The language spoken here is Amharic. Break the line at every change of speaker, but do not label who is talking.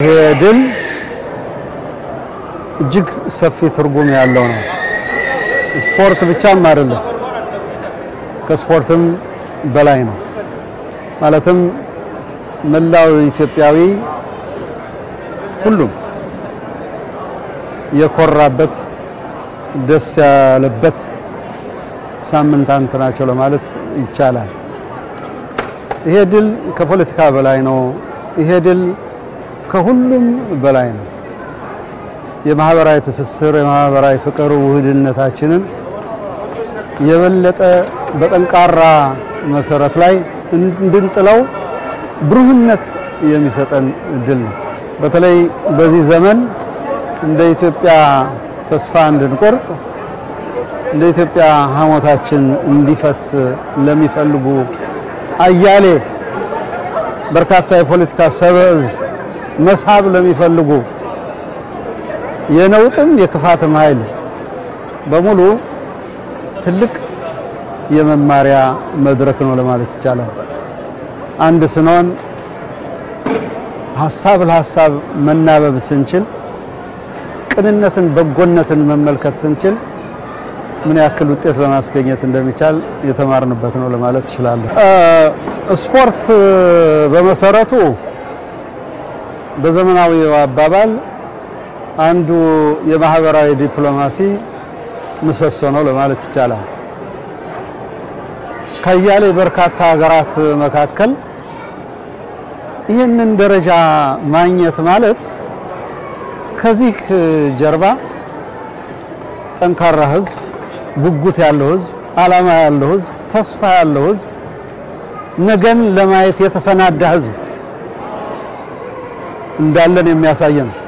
ይሄ ድል እጅግ ሰፊ ትርጉም ያለው ነው። ስፖርት ብቻም አይደለም፣ ከስፖርትም በላይ ነው። ማለትም መላው ኢትዮጵያዊ ሁሉም የኮራበት ደስ ያለበት ሳምንታት ናቸው ለማለት ይቻላል። ይሄ ድል ከፖለቲካ በላይ ነው። ይሄ ድል ከሁሉም በላይ ነው። የማህበራዊ ትስስር፣ የማህበራዊ ፍቅር ውህድነታችንን የበለጠ በጠንካራ መሰረት ላይ እንድንጥለው ብሩህነት የሚሰጠን ድል ነው። በተለይ በዚህ ዘመን እንደ ኢትዮጵያ ተስፋ እንድንቆርጥ እንደ ኢትዮጵያ ሐሞታችን እንዲፈስ ለሚፈልጉ አያሌ በርካታ የፖለቲካ ሰበዝ መሳብ ለሚፈልጉ የነውጥም የክፋትም ኃይል በሙሉ ትልቅ የመማሪያ መድረክ ነው ለማለት ይቻላል። አንድ ስንሆን ሀሳብ ለሀሳብ መናበብ ስንችል፣ ቅንነትን፣ በጎነትን መመልከት ስንችል ምን ያክል ውጤት ለማስገኘት እንደሚቻል የተማርንበት ነው ለማለት እችላለሁ። ስፖርት በመሰረቱ በዘመናዊው አባባል አንዱ የማህበራዊ ዲፕሎማሲ ምሰሶ ነው ለማለት ይቻላል። ከያሌ በርካታ ሀገራት መካከል ይህንን ደረጃ ማግኘት ማለት ከዚህ ጀርባ ጠንካራ ሕዝብ፣ ጉጉት ያለው ሕዝብ፣ ዓላማ ያለው ሕዝብ፣ ተስፋ ያለው ሕዝብ፣ ነገን ለማየት የተሰናዳ ሕዝብ እንዳለን የሚያሳየን ነው።